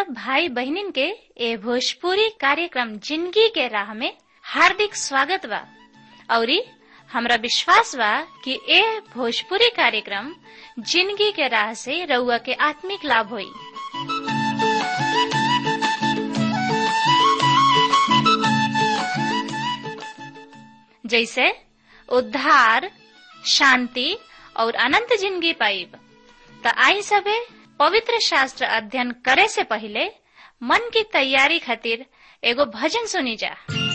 सब भाई बहनिन के ए भोजपुरी कार्यक्रम जिंदगी के राह में हार्दिक स्वागत बा औरी हमरा विश्वास बा कि ए भोजपुरी कार्यक्रम जिंदगी के राह से रउआ के आत्मिक लाभ होई जैसे उद्धार शांति और अनंत जिंदगी पाइब त आई सबे पवित्र शास्त्र अध्ययन करे से पहले मन की तैयारी खातिर एगो भजन सुनी जा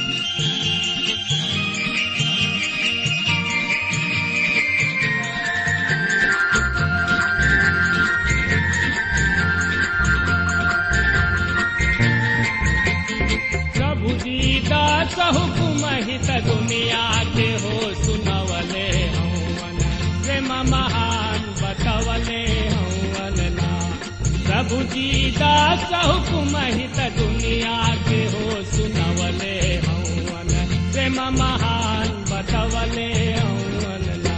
प्रभु दीदा हुकुम हित दुनिया के हो सुनवले हवन प्रेम महान बतवले हवन ना प्रभु दीदा हुकुम हित दुनिया के हो सुनवले हवन प्रेम महान बतवले हवन ना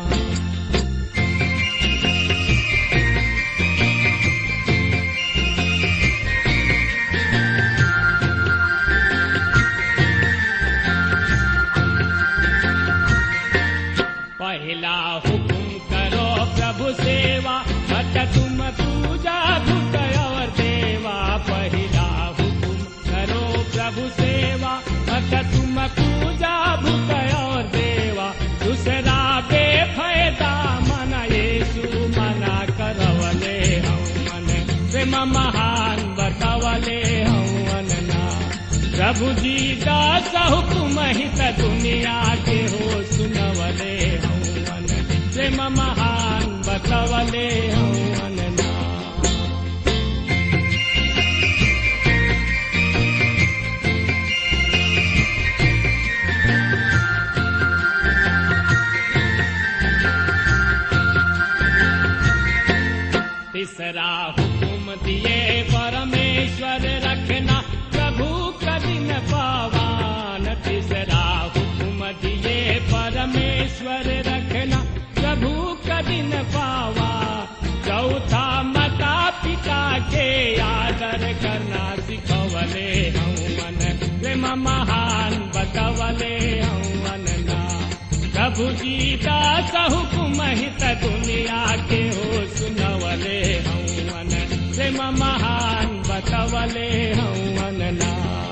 पहला हुकुम करो प्रभु सेवा मत तुम पूजा भूत और देवा पहला हुकुम करो प्रभु सेवा मत तुम पूजा भूत और देवा दूसरा बेफायदा मन येसु मना करवले हवन प्रेम महान बतवले हवन ना प्रभु जी दास हुकुम हित दुनिया के हो सुनवले हवन प्रेम महान बतवले हवन ना तीसरा हुकुम दिए परमेश्वर रखना प्रभु कदिन पावान तीसरा हुकुम दिए परमेश्वर रखना प्रभु कदिन पावा चौथा माता पिता के आदर करना सिखवले हवन प्रेम महान बतवले हवन ना प्रभु जी दास हुकुम हित दुनिया के हो सुनवले हवन प्रेम महान बतवले हवन ना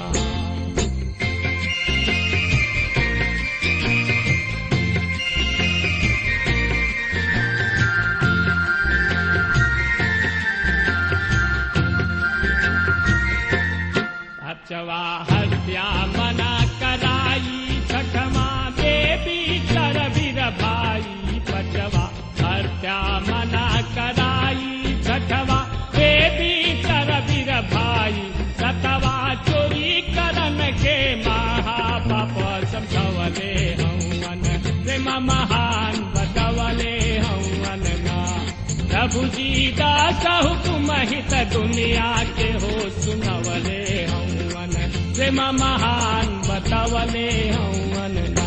अचवा हत्या मना कराई छठमा देवी कर वीर भाई पचवा हत्या मना कराई छठवा देवी कर वीर भाई सतवा चोरी करन के महापाप समझवले हवन प्रेम महान बतवले हवन ना प्रभु जी दास हुकुम हित दुनिया के हो सुनवले हवन प्रेम महान बतवले हवन ना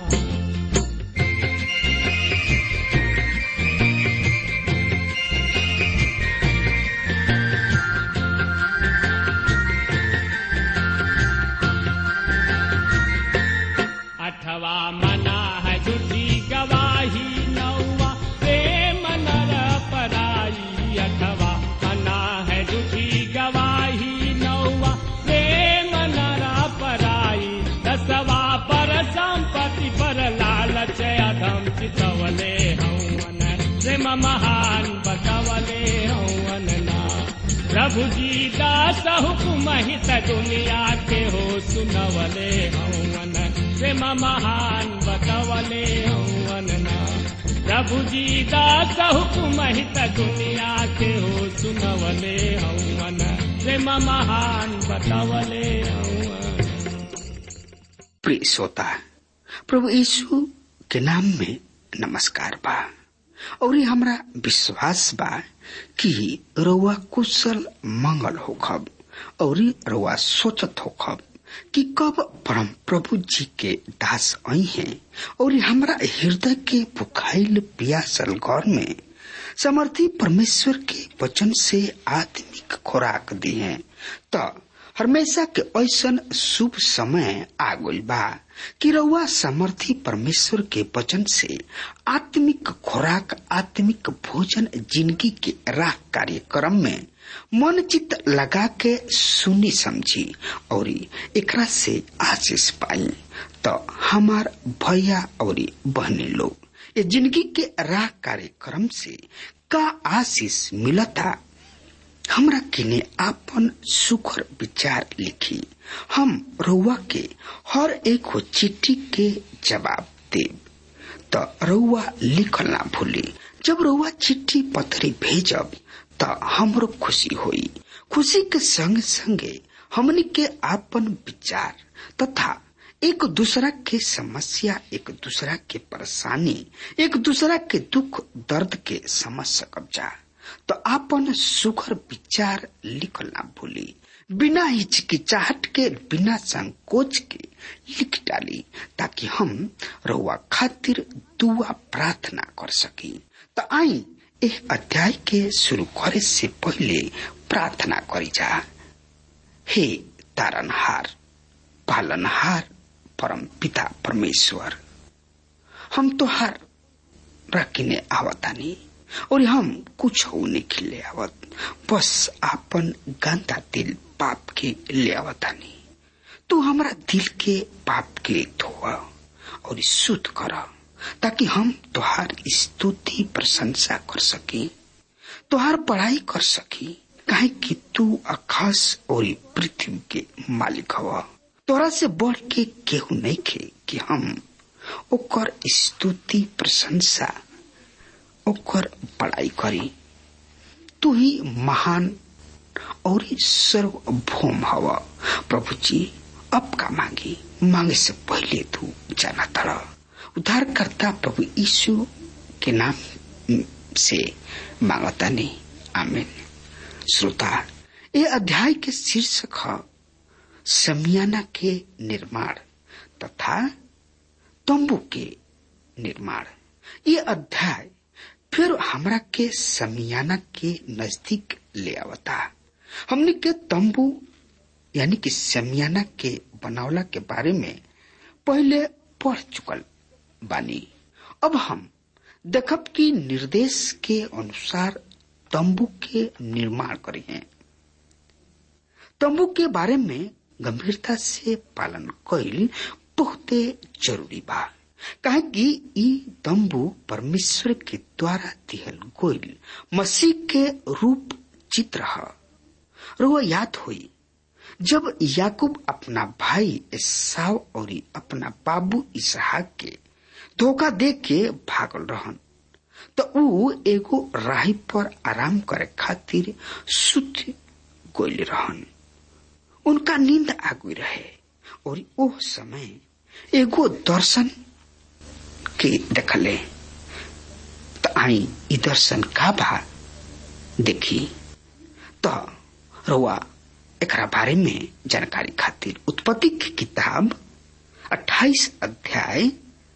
अठवा मना है झूठी गवाही नौवा प्रेम नर पराई अठवा मना है झूठी गवाही नौवा प्रेम नर पराई दसवा पर संपत्ति पर लालच अधम चितवले हवन प्रेम महान बतवले हवन ना प्रभु जी दास हुकुम हित दुनिया के हो सुनवले हवन प्रेम महान बतवले हवन ना प्रभु जी दास हुकुम हित दुनिया के हो सुनवले हवन प्रेम महान बतवले हवन प्रिय श्रोता प्रभु यीशु के नाम में नमस्कार बा और हमरा विश्वास बा कि रउआ कुशल मंगल होखब और रउआ सोचत होखब कि कब परम प्रभु जी के दास आई हैं और हमरा हृदय के भुखाइल पियासल घर में समर्थी परमेश्वर के वचन से आत्मिक खुराक दी है तो हमेशा के ऐसन शुभ समय आ गइल बा कि रउआ समर्थी परमेश्वर के वचन से आत्मिक खुराक आत्मिक भोजन जिंदगी के राह कार्यक्रम में मन चित लगा के सुनी समझी और एकरा से आशीष पाई तो हमार भैया और बहनी लोग ये जिंदगी के राह कार्यक्रम से का आशीष मिलता हमरा किने आपन सुखर विचार लिखी हम रउआ के हर एक हो चिट्ठी के जवाब देब त रउआ लिखल ना भूली जब रउआ चिट्ठी पत्री भेजब त हमरो खुशी होई खुशी के संग संगे हमनी के आपन विचार तथा एक दूसरा के समस्या एक दूसरा के परेशानी एक दूसरा के दुख दर्द के समझ सकब जा तो आपन सुखर विचार लिखल ना भूली बिना हिचकिचाहट के बिना संकोच के लिख डाली ताकि हम रउआ खातिर दुआ प्रार्थना कर सकी तो आई एह अध्याय के शुरू करे से पहले प्रार्थना करी जा हे तारनहार पालनहार परम पिता परमेश्वर हम तो हर रखने आवतानी और हम कुछ नहीं खिले आवत बस आपन गंदा दिल पाप के ले आवतानी तू हमारा दिल के पाप के धोआ और शुद्ध कर ताकि हम तुहार स्तुति प्रशंसा कर सकी तुहार पढ़ाई कर सकी काहे कि तू आकाश और पृथ्वी के मालिक हवा तोरा से बढ़ के केहू नहीं खे कि हम ओकर स्तुति प्रशंसा ओकर पढ़ाई करी तू ही महान और सर्वभौम हवा प्रभु जी अब का मांगी मांगे से पहले तू जाना तड़ा उद्धारकर्ता प्रभु यीशु के नाम से मांगता नहीं आमीन श्रोता ये अध्याय के शीर्षक है समियाना के निर्माण तथा तंबू के निर्माण ये अध्याय फिर हमरा के समियाना के नजदीक ले आवता हमने के तंबू यानी कि समियाना के बनावला के बारे में पहले पढ़ चुकल बानी अब हम देखब कि निर्देश के अनुसार तंबू के निर्माण करी हैं तंबू के बारे में गंभीरता से पालन कईल बहुते जरूरी बा काहे कि ई तंबू परमेश्वर के द्वारा दिहल गोइल मसीह के रूप चित्र है रुआ याद हुई जब याकूब अपना भाई एसाव और अपना बाबू इसहाक के धोखा दे के भागल रहन तो ऊ एगो राही पर आराम करे खातिर सुत गोइल रहन उनका नींद आगुई रहे और ओ समय एगो दर्शन के देखले तो आई ई दर्शन का बा देखी तो रुआ एकरा बारे में जानकारी खातिर उत्पत्ति की किताब 28 अध्याय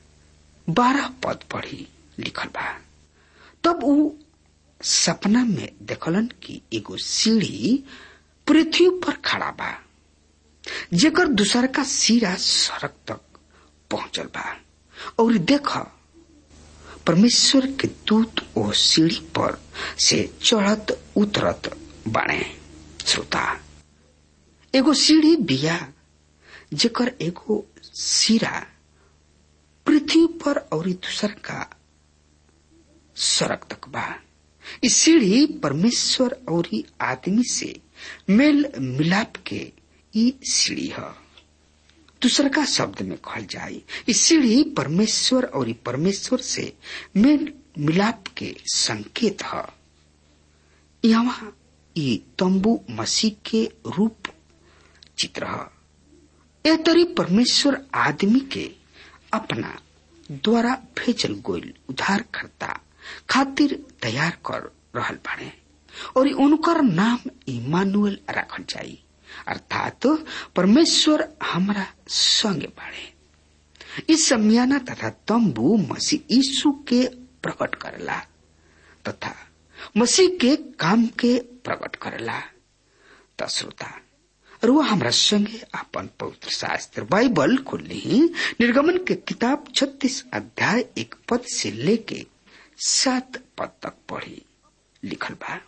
12 पद पढ़ी लिखल बा तब ऊ सपना में देखलन कि एगो सीढ़ी पृथ्वी पर खड़ा बा जेकर दूसर का सिरा सड़क तक पहुंचल बा और देख परमेश्वर के दूत ओ सीढ़ी पर से चढ़त उतरत बाणे श्रोता एगो सीढ़ी बिया जेकर एगो सिरा पृथ्वी पर और दूसर का सड़क तक बा इस सीढ़ी परमेश्वर और आदमी से मेल मिलाप के ई सीढ़ी है दूसरा का शब्द में कहल जाए इस सीढ़ी परमेश्वर और परमेश्वर से मेल मिलाप के संकेत है यहाँ ये तंबू मसीह के रूप चित्र है ए तरी परमेश्वर आदमी के अपना द्वारा भेजल गोइल उद्धार करता खातिर तैयार कर रहल बाड़े और उनकर नाम इमानुएल रखल जाई अर्थात परमेश्वर हमरा संगे बाड़े इस समियाना तथा तंबू मसीह यीशु के प्रकट करला तथा मसीह के काम के प्रकट करेला त श्रोता रुआ हमरा संगे अपन पवित्र शास्त्र बाइबल खोली निर्गमन के किताब छत्तीस अध्याय एक पद से लेके सात पद तक पढ़ी लिखल बा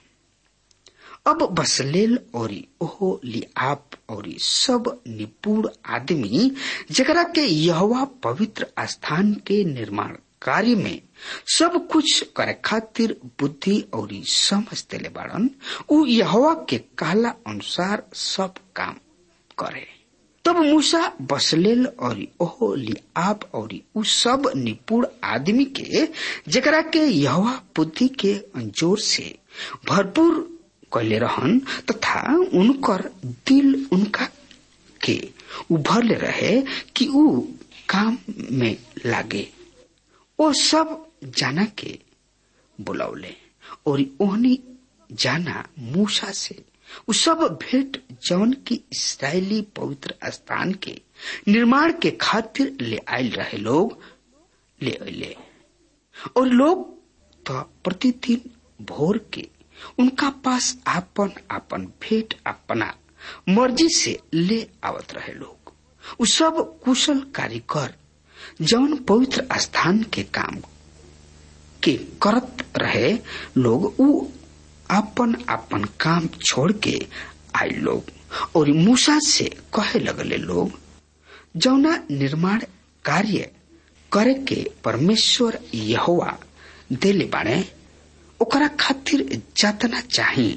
अब बसलेल और ओहो लिआप और सब निपुण आदमी जकरा के यहवा पवित्र स्थान के निर्माण कार्य में सब कुछ करे खातिर बुद्धि और समझ देले बाड़न उ यहवा के कहला अनुसार सब काम करे तब मूसा बसलेल और ओहो लिआप और उ सब निपुण आदमी के जकरा के यहवा बुद्धि के अंजोर से भरपूर कैले रहन तथा उनकर दिल उनका के उभरले रहे कि उ काम में लागे ओ सब जाना के बुलौले और ओहनी जाना मूसा से उ सब भेंट जौन की इसराइली पवित्र स्थान के निर्माण के खातिर ले आयल रहे लोग ले अले और लोग तो प्रतिदिन भोर के उनका पास आपन आपन भेंट अपना मर्जी से ले आवत रहे लोग उ सब कुशल कारीगर जौन पवित्र स्थान के काम के करत रहे लोग उ अपन अपन काम छोड़ के आए लोग और मूसा से कहे लगले लोग जौना निर्माण कार्य करे के परमेश्वर यहोवा देले बाड़े ओकरा खातिर जतना चाही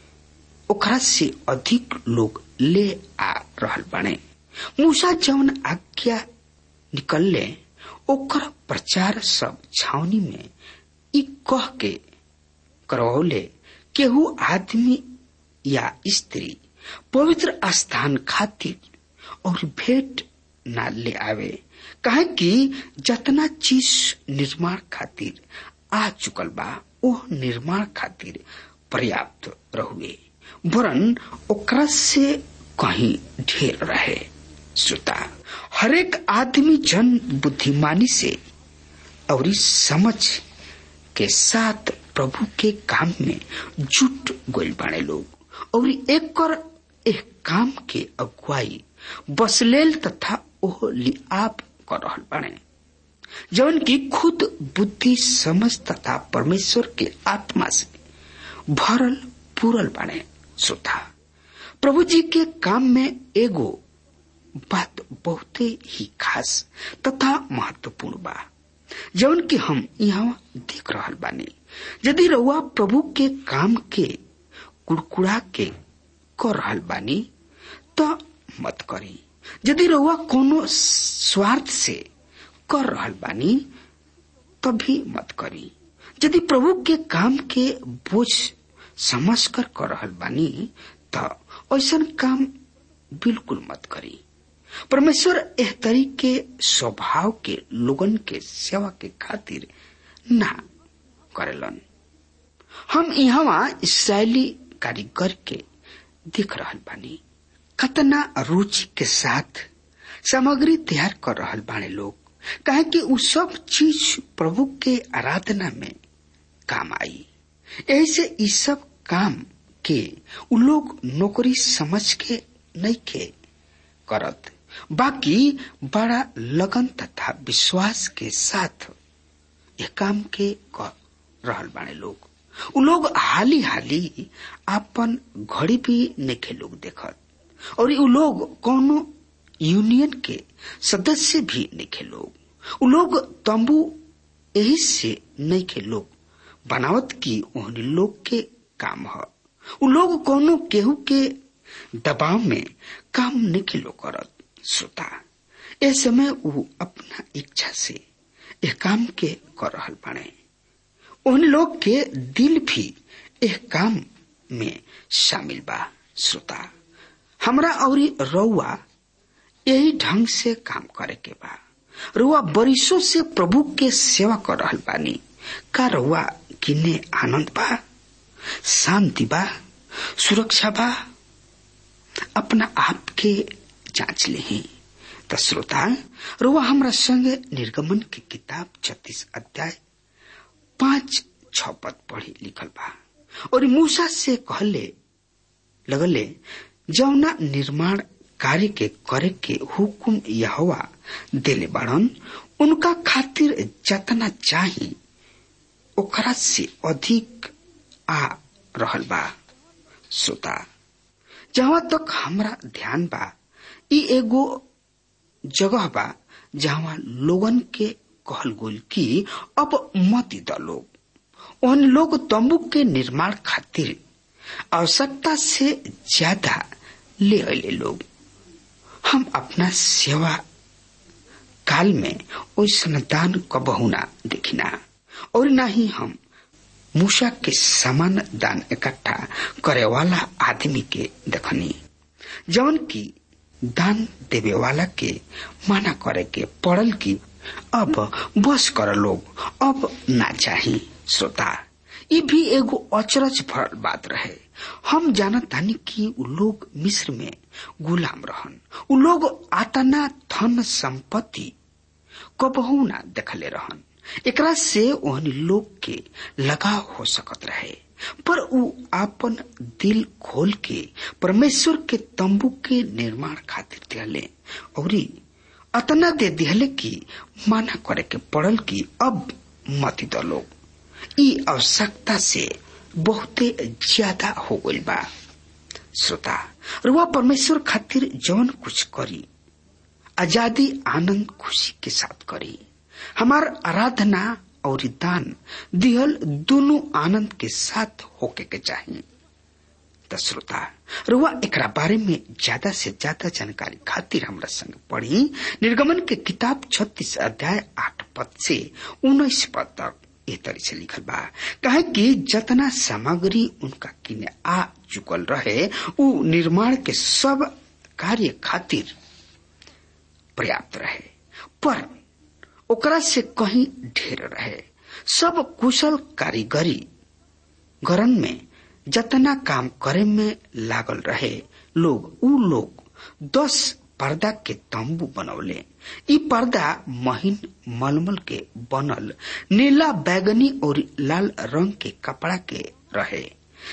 ओकरा से अधिक लोग ले आ रहल बाड़े मूसा जौन आज्ञा निकलले ओकर प्रचार सब छावनी में ई कह के करवौले केहू आदमी या स्त्री पवित्र स्थान खातिर और भेंट ना ले आवे काहे कि जतना चीज निर्माण खातिर आ चुकल बा ओ निर्माण खातिर पर्याप्त रहुए वरन ओकरा से कहीं ढेर रहे श्रोता हरेक आदमी जन बुद्धिमानी से और समझ के साथ प्रभु के काम में जुट गोल बाड़े लोग और एक कर एक काम के अगुवाई बसलेल तथा ओह लिआप कर रहल बाड़े जौन की खुद बुद्धि समझ तथा परमेश्वर के आत्मा से भरल पूरल बाड़े श्रोता प्रभु जी के काम में एगो बात बहुते ही खास तथा महत्वपूर्ण बा जौन कि हम यहाँ देख रहल बानी यदि रउआ प्रभु के काम के कुड़कुड़ा के कर रहल बानी त मत करी यदि रउआ कोनो स्वार्थ से कर रहल बानी तभी मत करी यदि प्रभु के काम के बोझ समझ कर कर रहल बानी त ऐसन काम बिल्कुल मत करी परमेश्वर एह तरीके स्वभाव के लोगन के सेवा के खातिर ना करेलन हम यहाँ इसराइली कारीगर के देख रहल बानी कतना रुचि के साथ सामग्री तैयार कर रहल बाने लोग काहे कि उ सब चीज प्रभु के आराधना में काम आई ऐसे इ सब काम के उ लोग नौकरी समझ के नहीं के करत बाकी बड़ा लगन तथा विश्वास के साथ ये काम के कर रहल बाने लोग उ लोग हाली हाली अपन घड़ी भी नेखे लोग देखत और उ लोग कोनो यूनियन के सदस्य भी नेखे लोग उ लोग तंबू यही से नहीं के लोग बनावत की ओहनी लोग के काम ह उ लोग कोनो केहू के दबाव में काम नहीं लोग करत श्रोता ए समय उ अपना इच्छा से यह काम के कर रहल बाने उन लोग के दिल भी एह काम में शामिल बा श्रोता हमरा और रउआ यही ढंग से काम करे के बा रुआ बरिसों से प्रभु के सेवा कर रहल बानी का रुआ किने आनंद बा शांति बा सुरक्षा बा अपना आप के जांच ले त श्रोता रुआ हमरा संगे निर्गमन की किताब छत्तीस अध्याय पांच छ पद पढ़ी लिखल बा और मूसा से कहले लगले जौना निर्माण कार्य के करे के हुकुम यहवा देले बाड़न उनका खातिर जतना चाही ओकरा से अधिक आ रहल बा श्रोता जहाँ तक हमरा ध्यान बा ई एगो जगह बा जहाँ लोगन के कहल गोल कि अब मत द लोग उन लोग तंबू के निर्माण खातिर आवश्यकता से ज्यादा ले अले लोग हम अपना सेवा काल में ओसन दान कबहू ना देखिना और ना ही हम मूसा के समान दान इकट्ठा करे वाला आदमी के देखनी जवन की दान देवे वाला के माना करे के पड़ल की अब बस कर लोग अब ना चाही श्रोता ये भी एगो अचरज भरल बात रहे हम जानत तानी कि उ लोग मिस्र में गुलाम रहन उ लोग आतना धन संपत्ति कबहू ना देखले रहन एकरा से ओहन लोग के लगाव हो सकत रहे पर उ आपन दिल खोल के परमेश्वर के तंबू के निर्माण खातिर दिहले और अतना दे दिहले कि माना करे के पड़ल कि अब मत द लोग ई आवश्यकता से बहुते ज्यादा हो गइल बा श्रोता रुआ परमेश्वर खातिर जौन कुछ करी आजादी आनंद खुशी के साथ करी हमार आराधना और दान दिहल दोनों आनंद के साथ होके के चाहिए त श्रोता रुआ एकरा बारे में ज्यादा से ज्यादा जानकारी खातिर हमरा संग पढ़ी निर्गमन के किताब छत्तीस अध्याय आठ पद से उन्नीस पद तक ए तरी से लिखल बा कहे कि जतना सामग्री उनका किने आ चुकल रहे उ निर्माण के सब कार्य खातिर पर्याप्त रहे पर ओकरा से कहीं ढेर रहे सब कुशल कारीगरी गरन में जतना काम करे में लागल रहे लोग उ लोग दस पर्दा के तंबू बनौले ई पर्दा महीन मलमल के बनल नीला बैगनी और लाल रंग के कपड़ा के रहे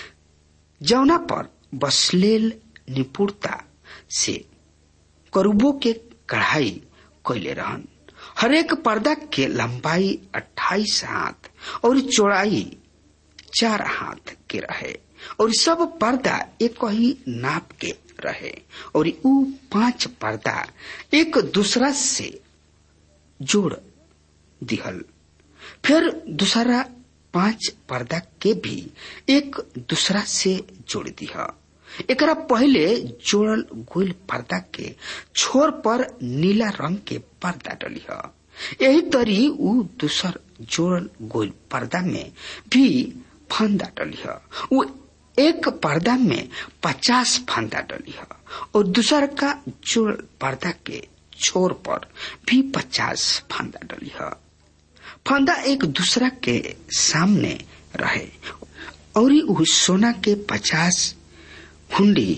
जौना पर बसलेल निपुणता से करूबो के कढ़ाई कैले रहन हरेक पर्दा के लंबाई 28 हाथ और चौड़ाई चार हाथ के रहे और सब पर्दा एक ही नाप के रहे और उ पांच पर्दा एक दूसरा से जोड़ दिहल फिर दूसरा पांच पर्दा के भी एक दूसरा से जोड़ दिया एकरा पहले जोड़ल गोल पर्दा के छोर पर नीला रंग के पर्दा डली है यही तरी उ दूसर जोड़ल गोल पर्दा में भी फंदा डली है वो एक पर्दा में पचास फंदा डली है और दूसर का जोड़ पर्दा के छोर पर भी पचास फंदा डली है फंदा एक दूसरा के सामने रहे और उ सोना के पचास हुंडी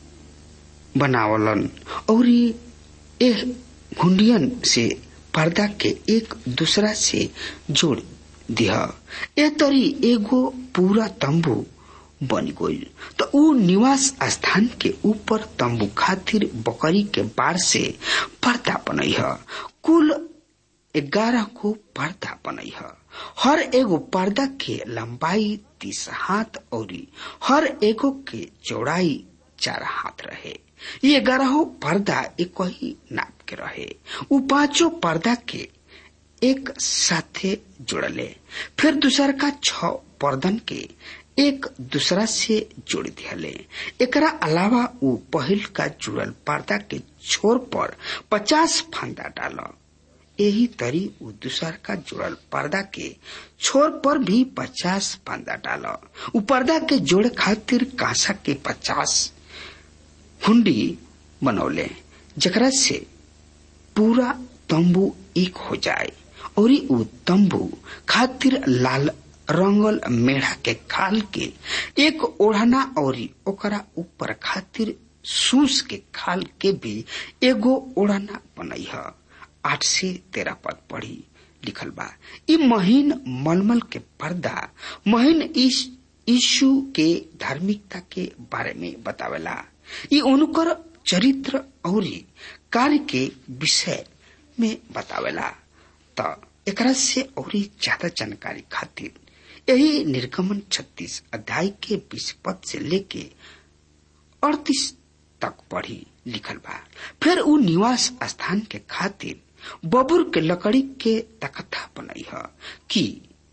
बनावलन और एह घुंडियन से पर्दा के एक दूसरा से जोड़ दिया ए तरी एगो पूरा तंबू बन गई तो उ निवास स्थान के ऊपर तंबू खातिर बकरी के बार से पर्दा बनई है कुल ग्यारह को पर्दा बनई है हर एगो पर्दा के लंबाई तीस हाथ और हर एगो के चौड़ाई चार हाथ रहे ये ग्यारह पर्दा एक ही नाप के रहे उ पांचों पर्दा के एक साथे जोड़ले फिर दूसर का छ पर्दन के एक दूसरा से जोड़ दिहले एकरा अलावा उ पहिल का जुड़ल पर्दा के छोर पर पचास फंदा डाल यही तरी उ दूसर का जुड़ल पर्दा के छोर पर भी पचास फंदा डाल उ पर्दा के जोड़ खातिर कांसा के पचास हुंडी बनौले जकरा से पूरा तंबू एक हो जाए और उ तंबू खातिर लाल रंगल मेढ़ा के खाल के एक ओढ़ना और ओकरा ऊपर खातिर सूस के खाल के भी एगो ओढ़ना बनई है आठ से तेरह पद पढ़ी लिखल बा ई महीन मलमल के पर्दा महीन यीशु के धार्मिकता के बारे में बतावेला ई उनकर चरित्र और कार्य के विषय में बतावेला त एकरा से और ज्यादा जानकारी खातिर यही निर्गमन 36 अध्याय के बीस पद से लेके अड़तीस तक पढ़ी लिखल बा फिर उ निवास स्थान के खातिर बबुर के लकड़ी के तख्ता बनई है कि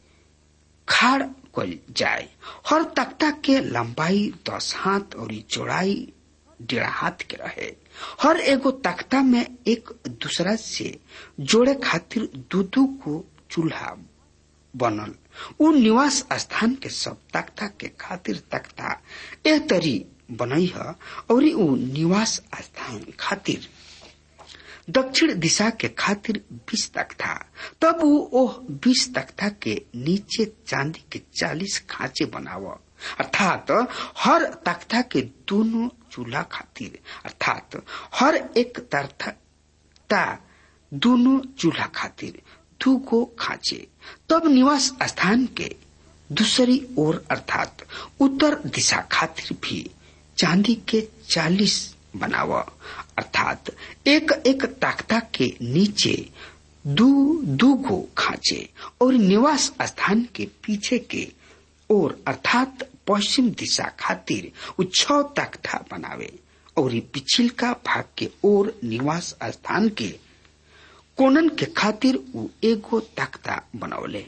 खाड़ कल जाए हर तख्ता के लंबाई दस हाथ और चौड़ाई डेढ़ हाथ के रहे हर एगो तख्ता में एक दूसरा से जोड़े खातिर दू दू को चूल्हा बनल उ निवास स्थान के सब तख्ता के खातिर तख्ता ए तरी बनई है और उ निवास स्थान खातिर दक्षिण दिशा के दोनों बीस तख्ता तब वो ओह बीस तख्ता के नीचे चांदी के चालीस खांचे बनाव अर्थात हर तख्ता के दोनों चूल्हा खातिर अर्थात हर एक तख्ता दोनों चूल्हा खातिर दू गो खांचे तब निवास स्थान के दूसरी ओर अर्थात उत्तर दिशा खातिर भी चांदी के चालीस बनाव अर्थात एक एक ताख्ता के नीचे दू दू गो खांचे और निवास स्थान के पीछे के ओर अर्थात पश्चिम दिशा खातिर उ छ तख्ता बनावे और पिछिल का भाग के ओर निवास स्थान के कोनन के खातिर उ एगो तख्ता बनौले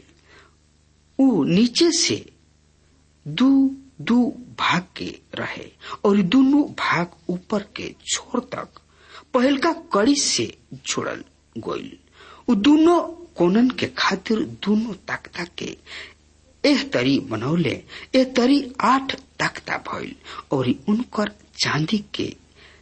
उ नीचे से दू दू भाग के रहे और दोनों भाग ऊपर के छोर तक पहलका कड़ी से जोड़ल गोइल उ दोनों कोनन के खातिर दोनों तख्ता के एह तरी बनौले ए तरी आठ तख्ता भइल और उनकर चांदी के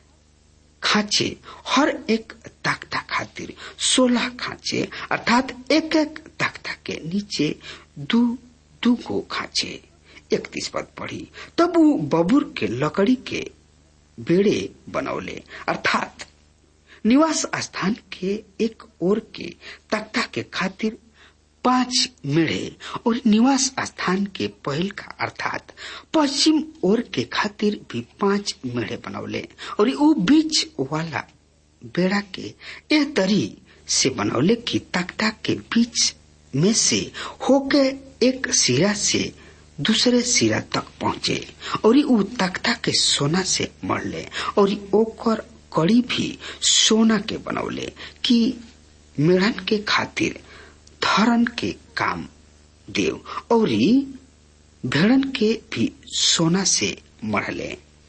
खांचे हर एक तख्ता खातिर सोलह खांचे अर्थात एक एक तख्ता के नीचे दू दू को खांचे इकतीस पद पढ़ी तब वो बबूर के लकड़ी के बेड़े बनौले अर्थात निवास स्थान के एक ओर के तख्ता के खातिर पांच मेढ़े और निवास स्थान के पहल का अर्थात पश्चिम ओर के खातिर भी पांच मेढ़े बनौले और वो बीच वाला बेड़ा के ए तरी से बनौले की तख्ता के बीच में से होके एक सिरा से दूसरे सिरा तक पहुंचे और उ तख्ता के सोना से मरले और ओकर कड़ी भी सोना के बनौले कि मेढ़न के खातिर धरन के काम देव और भेड़न के भी सोना से मरले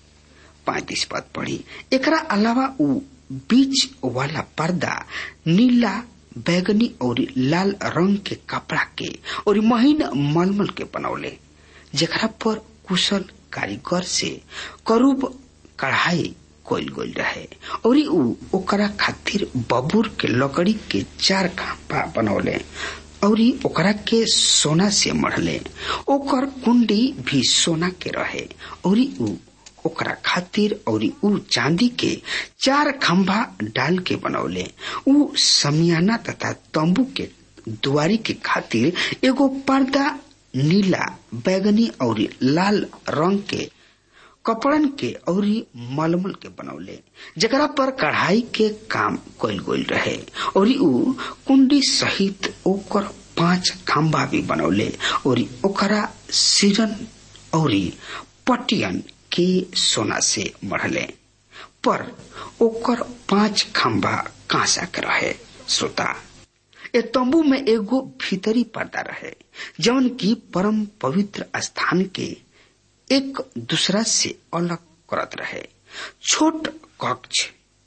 पैतीस पद पढ़ी एकरा अलावा उ बीच वाला पर्दा नीला बैगनी और लाल रंग के कपड़ा के और महीन मलमल के बनौले जेकरा पर कुशल कारीगर से करूब कढ़ाई कोल गोल रहे और उ ओकरा खातिर बबूर के लकड़ी के चार खापा बनौले और ओकरा के सोना से मढ़ले ओकर कुंडी भी सोना के रहे और उ ओकरा खातिर और उ चांदी के चार खंभा डाल के बनौले उ समियाना तथा तंबू के दुआरी के खातिर एगो पर्दा नीला बैगनी और लाल रंग के कपड़न के और मलमल के बनौले जकरा पर कढ़ाई के काम कल गोल रहे और उ कुंडी सहित ओकर पांच खंभा भी बनौले और ओकरा सिरन और पटियन के सोना से मढ़ले पर ओकर पांच खंभा कांसा के रहे श्रोता ए तंबू में एगो भीतरी पर्दा रहे जौन की परम पवित्र स्थान के एक दूसरा से अलग करत रहे छोट कक्ष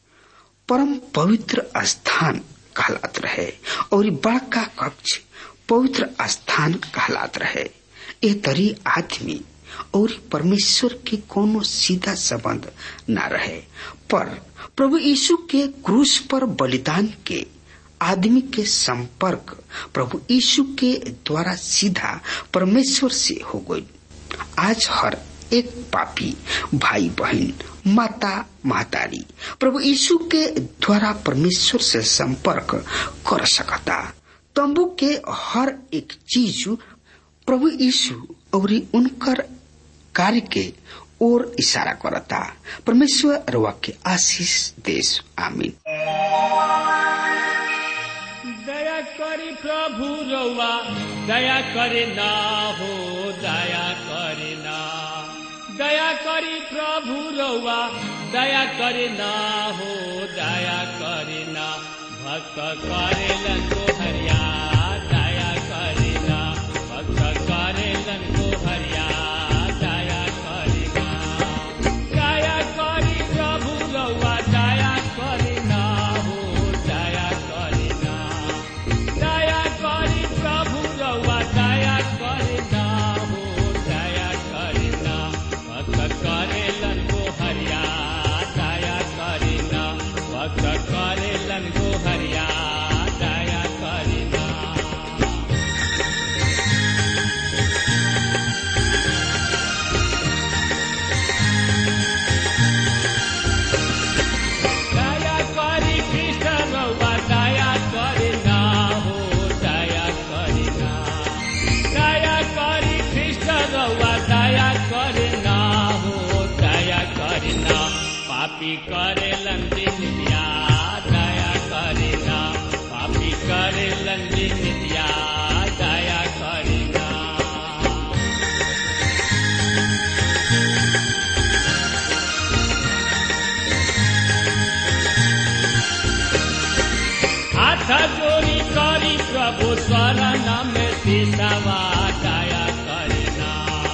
परम पवित्र स्थान कहलात रहे और बड़का कक्ष पवित्र स्थान कहलात रहे ए तरी आदमी और परमेश्वर के कोनो सीधा संबंध न रहे पर प्रभु यीशु के क्रूस पर बलिदान के आदमी के संपर्क प्रभु यीशु के द्वारा सीधा परमेश्वर से हो गई आज हर एक पापी भाई बहन माता महतारी प्रभु यीशु के द्वारा परमेश्वर से संपर्क कर सकता तब तंबू के हर एक चीज प्रभु यीशु और उनकर कार्य के ओर इशारा करता परमेश्वर रवा के आशीष देश आमीन दया करी प्रभु रउआ दया करे ना हो दया करे ना दया करी प्रभु रउआ दया करे ना हो दया करे ना भक्त करेलन को हरिया दया करे ना भक्त करेलन को हरिया दया करे ना दया करी प्रभु रउआ दया करे ना हो दया करे ना दया करी प्रभु रउआ दया करे ना हो दया करे ना भक्त करेलन को हरिया दया करे ना भक्त करेलन को हरिया दया करे ना दया करी कृष्ण रउआ दया करे ना हो दया करे ना दया करी कृष्ण रउआ दया करे ना हो दया करे ना पापी करे लंदिन दिया दया करे ना पापी करे लंदिन दिया दया करे ना हाथ जोड़ी करी प्रभु शरण में सिसवा दया करना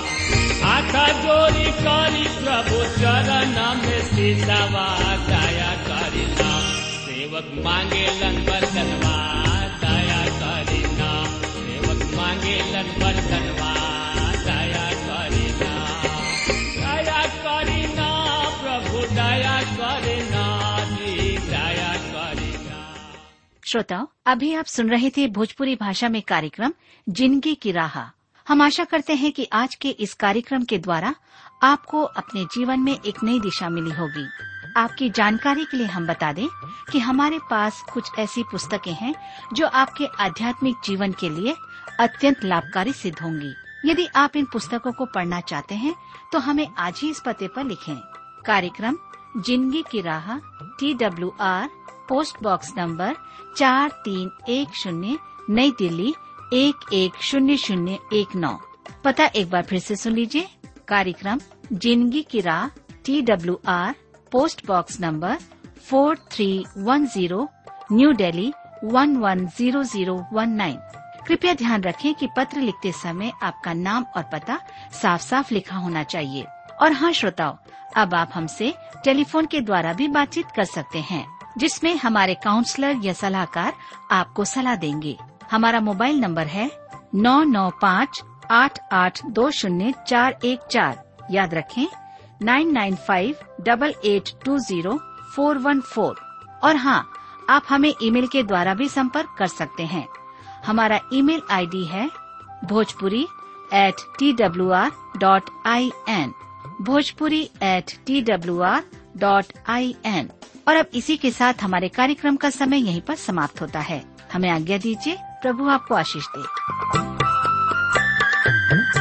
हाथ जोड़ी करी प्रभु चरण में सिसवा दया करना सेवक मांगे लन बरतनवा दया करना सेवक मांगे लन बरतनवा दया करना दया करना प्रभु दया करना जी दया करना श्रोताओं अभी आप सुन रहे थे भोजपुरी भाषा में कार्यक्रम जिंदगी की राह हम आशा करते हैं कि आज के इस कार्यक्रम के द्वारा आपको अपने जीवन में एक नई दिशा मिली होगी आपकी जानकारी के लिए हम बता दें कि हमारे पास कुछ ऐसी पुस्तकें हैं जो आपके आध्यात्मिक जीवन के लिए अत्यंत लाभकारी सिद्ध होंगी यदि आप इन पुस्तकों को पढ़ना चाहते हैं तो हमें आज ही इस पते पर लिखें कार्यक्रम जिंदगी की राह T W R post box number चार तीन एक शून्य नई दिल्ली एक एक शून्य शून्य एक नौ पता एक बार फिर से सुन लीजिए कार्यक्रम जिंदगी की राह T W R post box number four three one zero new Delhi one one zero zero one nine कृपया ध्यान रखें कि पत्र लिखते समय आपका नाम और पता साफ साफ लिखा होना चाहिए और हाँ श्रोताओं अब आप हमसे टेलीफोन के द्वारा भी बातचीत कर सकते हैं जिसमें हमारे काउंसलर या सलाहकार आपको सलाह देंगे हमारा मोबाइल नंबर है नौ नौ पाँच आठ आठ दो शून्य चार एक चार याद रखें nine nine five double eight two zero four one four और हाँ आप हमें ईमेल के द्वारा भी संपर्क कर सकते हैं हमारा ईमेल आईडी है Bhojpuri at T W R dot I N Bhojpuri at T W R dot I N और अब इसी के साथ हमारे कार्यक्रम का समय यहीं पर समाप्त होता है हमें आज्ञा दीजिए प्रभु आपको आशीष दे